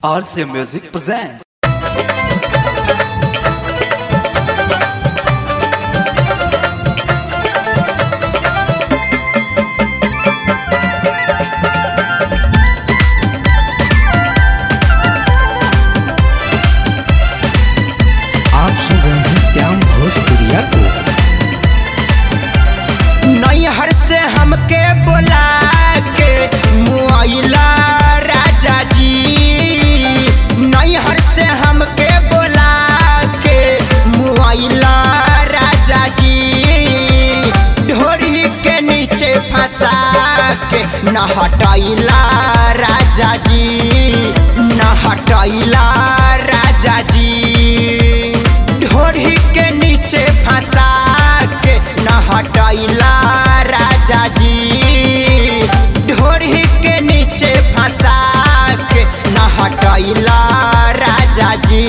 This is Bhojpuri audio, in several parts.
RCA Music presents. आप सुन रहे हैं श्याम भोजपुरिया को नैहर से हमके बोला के मुआइला राजा जी नैहर से हमके बोला के मुआइला राजा जी ढोरी के नीचे फंसा के न हटैला राजा जी न हटैला राजा जी ढोरी के नीचे फंसा के न हटैला राजा जी ढोरी के नीचे फंसा के न हटैला राजा जी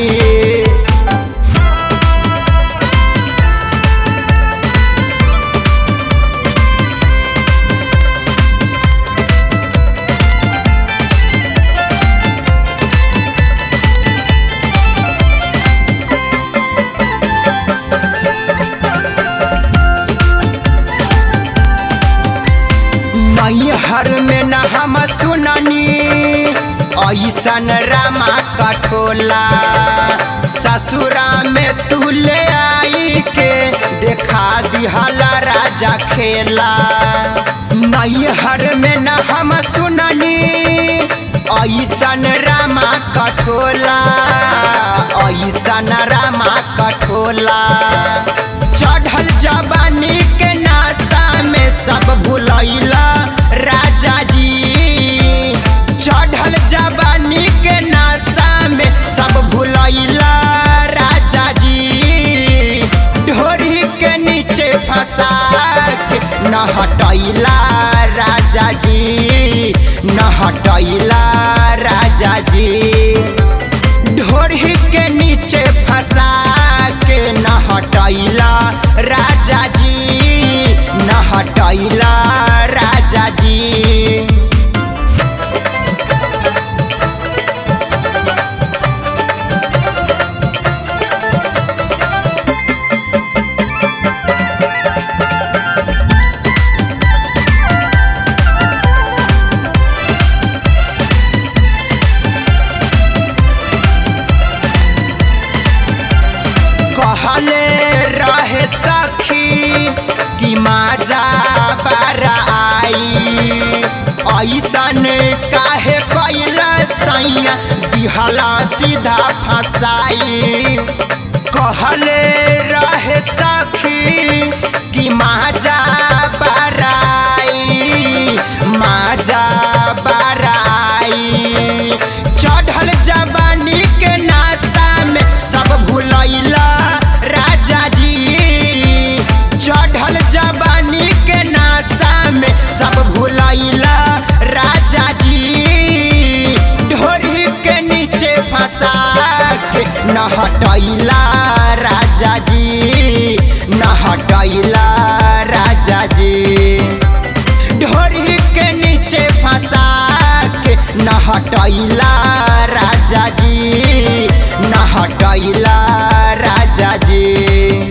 नैहर में न हम सुननी ऐसन रामा कठोला ससुरा में तू ले आई के देखा दिहला राजा खेला नैहर में न हम सुननी ऐसन रामा कठोला ऐसन रामा कठोला चढ़ल जवानी के नासा में सब भुलैला राजा जी चढ़ल जवानी के नासा में सब भुलैला राजा जी ढोरी के नीचे फंसा के न हटैला राजा जी न हटैला राजा जी ढोरी के नीचे फंसा के न हटैला राजा जी न हटैला राजा जी कहले रहे सखी कि माजा बारा आई ऐसन काहे कैला सैया दिहला सीधा फसाई कहले रहे सखी कि माजा बाराई माजा बाराई चढ़ल जवानी के नासा में सब भुलैला राजा जी चढ़ल जवानी के नासा में सब भुलैला राजा जी ढोरी के नीचे फंसा के न हटैला राजा जी न हटैला राजा जी ढोरी के नीचे फंसा के न हटैला राजा जी न हटैला राजा जी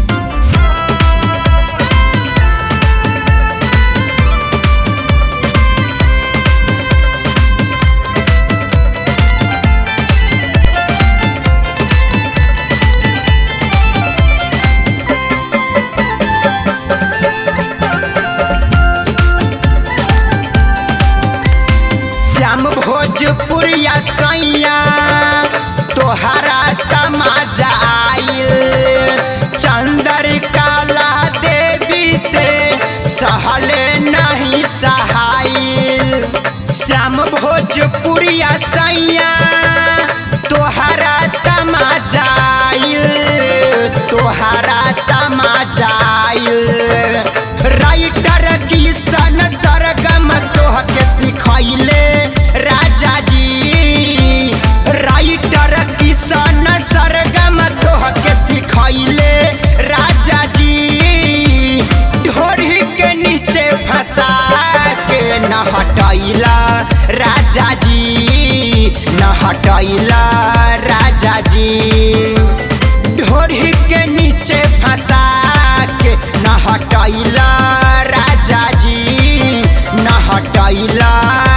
श्याम भोजपुरिया सैया तोहरा तमाजा आइल चंदर काला देवी से सहले नहीं सहाइल श्याम भोजपुरिया सैया तोहरा तमाजा आइल तोहरा तमाजा आइल राइटर किशन सरगम तोह के सिखैले राजा जी राइटर किशन सरगम तोह के सिखैले राजा जी ढोरी के नीचे फंसा के न हटैला राजा जी हटैला राजा जी ढोरी के नीचे फंसा के न हटैला राजा जी न हटैला